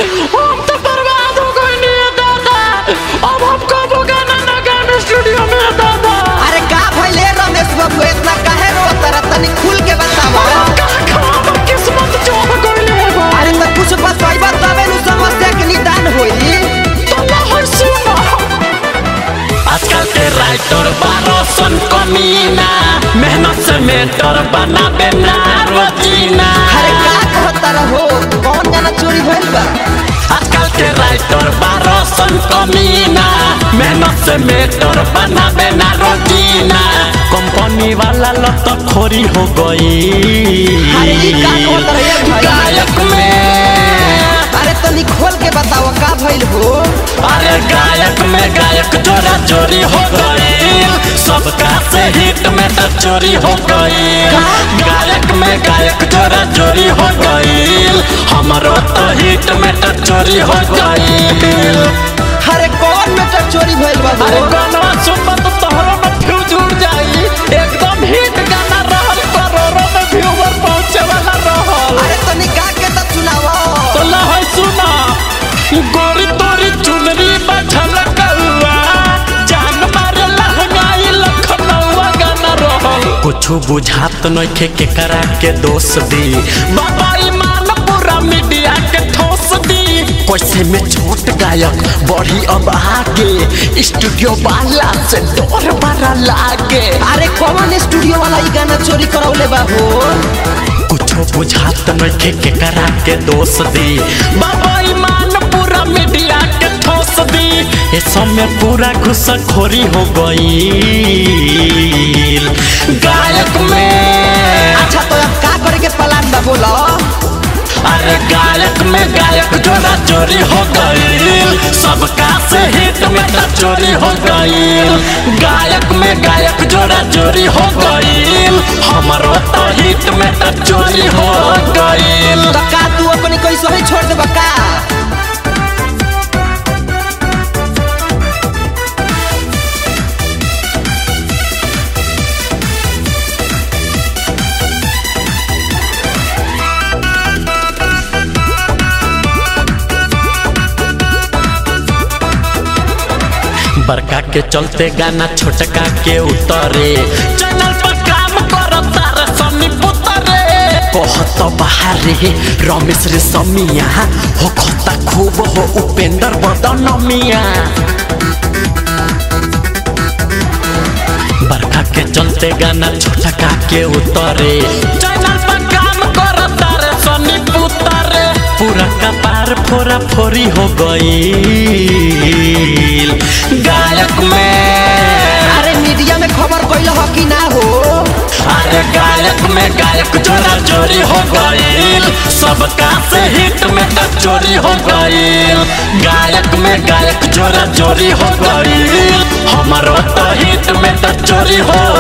हम तो बर्बाद हो गए नहीं दादा अब हम कब गाना ना गाने स्टूडियो में दादा अरे का भइले रमेश बाबू इतना काहे रोत रहा तनी खुल के बतावा का खराब किस्मत जो हो गई है बा अरे तो कुछ बताइबा तबे नु समस्या के निदान होई तो लहर सुना आजकल के राइटर बारोसन कमीना मेहनत से मेटर बनाबे ना रोजीना अरे का कहता रहो कौन गाना चोरी भइल बा आजकल के राइटर बारोसन कमीना मेहनत से मेटर बनाबे ना रोजीना कंपनी वाला लत खोरी हो गई अरे ई का कहता रहे भाई गायक में अरे तनी खोल के बतावा का भइल हो अरे गायक में गायक जोरा चोरी हो गई सबका से हिट में तो चोरी हो गई गायक में गायक जोरा चोरी हो गई हमारो तो हिट में तो चोरी हो गई अरे कौन मेटर चोरी भइल बा अरे हो गाना सुनबा तो तोहरो में फ्यूज उड़ जाई एकदम हिट गाना रहल करोड़ों में व्यूवर पहुंचे वाला रहल अरे तनी गा के तो सुनावा तो लहर सुना गोरी तोरी चुनरी बछल कौआ जान मारे लहंगाई लखनऊआ गाना रहल कुछ बुझात नइखे के करा के दोष दी बाबा ईमान पूरा मीडिया के ठोस दी कैसे में छोट गायक बढ़ी अब आगे स्टूडियो वाला से डर बड़ा लागे अरे कौन स्टूडियो वाला ई गाना चोरी करौले बा हो कुछो बुझात नइखे के करा के दोष दी बाबा ईमान पूरा मीडिया के ठोस दी ये समय पूरा घुसखोरी हो गई गायक में अच्छा तो अब का करे के प्लान बा बोलो अरे गायक में गायक जोड़ा चोरी हो गई सबका से हिट में तो चोरी हो गई गायक में गायक जोड़ा चोरी हो गई हमारो तो हिट में तो चोरी हो गई तो का तू अपनी कैसे ही छोड़ देबा का बड़का के चलते गाना छोटका के उतरे चैनल पर काम करता रे सनी पुतरे कहत बाहरे रमेश रे समिया हो खता खूब हो उपेंद्र बदनमिया बड़का के चलते गाना छोटका के उतरे चैनल पर काम करता रे सनी पुतरे पूरा कपार फोरा फोरी हो गई गायक में अरे मीडिया में खबर कैल हो कि ना हो अरे गायक में गायक जोड़ा चोरी हो गई सबका से हिट में तो चोरी हो गई गायक में गायक जोड़ा चोरी हो गई हमारो तो हिट में तो चोरी हो